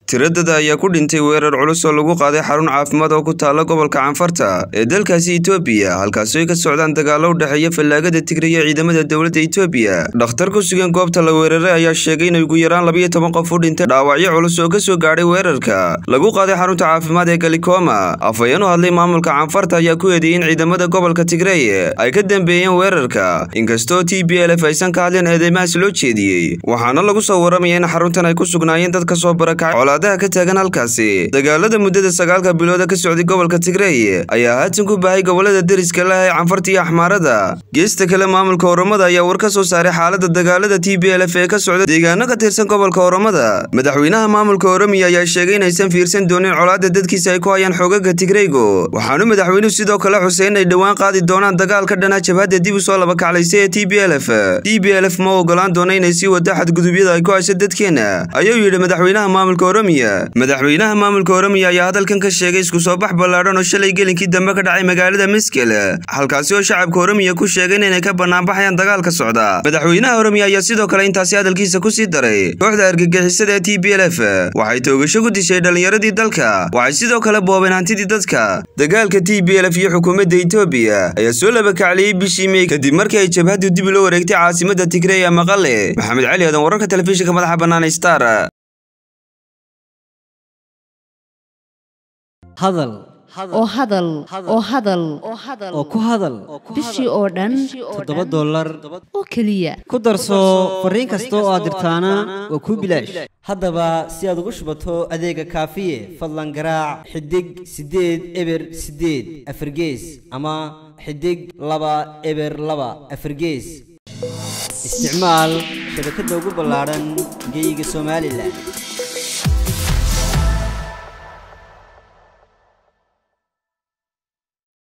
tiradada ayaa ku dhintay weerar culus oo lagu qaaday xarun caafimaad oo ku taala gobolka canfarta ee dalkaasi itoobiya halkaasi ay ka socdaan dagaalo u dhexeeya fallaagada tigray ee ciidamada dowladda itoobiya dhakhtar ku sugan goobta la weeraray ayaa sheegay in ugu yaraan labiyo toban qof u dhintay dhaawacyo culus oo ka soo gaadhay weerarka lagu qaaday xarunta caafimaad ee galikoma afhayeen u hadlay maamulka canfarta ayaa ku eedeeyey in ciidamada gobolka tigray ay ka dambeeyeen weerarka inkastoo t b l f aysan ka hadleen eedeymahaas loo jeediyey waxaana lagu soo waramaya in xaruntan ay ku sugnaayeen dad ka soo barakacay ka taagan halkaasi dagaalada muddada sagaalka bilooda ka socday gobolka tigrey ayaa haatan ku baahay gobolada deriska lah ee canfarta iyo axmaarada geesta kale maamulka oromada ayaa war ka soo saaray xaalada dagaalada t b l f ee ka socda deegaano ka tirsan gobolka oromada madaxweynaha maamulka oromiya ayaa sheegay inaysan fiirsan doonin colaada dadkiisa ay ku hayaan xoogaga tigreygo waxaanu madaxweynuhu sidoo kale xusay in ay dhowaan qaadi doonaan dagaal ka dhana jabhadda dib u soo labakaclaysay ee t b l f t b l f ma ogolaan doona inay sii wada xadgudubyada ay ku hayso dadkeena ayuu yidhi madaxweynaha maamulka oromiya madaxweynaha maamulka oromiya ayaa hadalkan ka sheegay isku soo bax ballaadhan oo shalay gelinkii dambe ka dhacay magaalada miskel halkaasi oo shacabka oromiya ku sheegay inay ka banaanbaxayaan dagaalka socda madaxweynaha oromiya ayaa sidoo kale intaasi hadalkiisa ku sii daray kooxda argagixisada ee t b l f waxay toogasho ku dishay dhallinyaradii dalka waxay sidoo kale boobeen hantidii dadka dagaalka t b l f iyo xukuumadda etoobiya ayaa soo labakacliyey bishii mey kadib markii ay jabhaddu dib loo wareegtay caasimadda tigrey ee maqale maxamed cali aadan wararka telefishinka madaxa bannaan star hadal oo hadal oo hadal oo ku hadal bishii oo dhan toddoba dollar oo keliya ku darso fariin kasta oo aad dirtaana waa kuu bilaash haddaba si aad ugu shubato adeega kaafiye fadlan garaac xidig siddeed eber siddeed afargees ama xidig laba eber laba afargees isticmaal shabakadda ugu ballaadhan geyga somalilan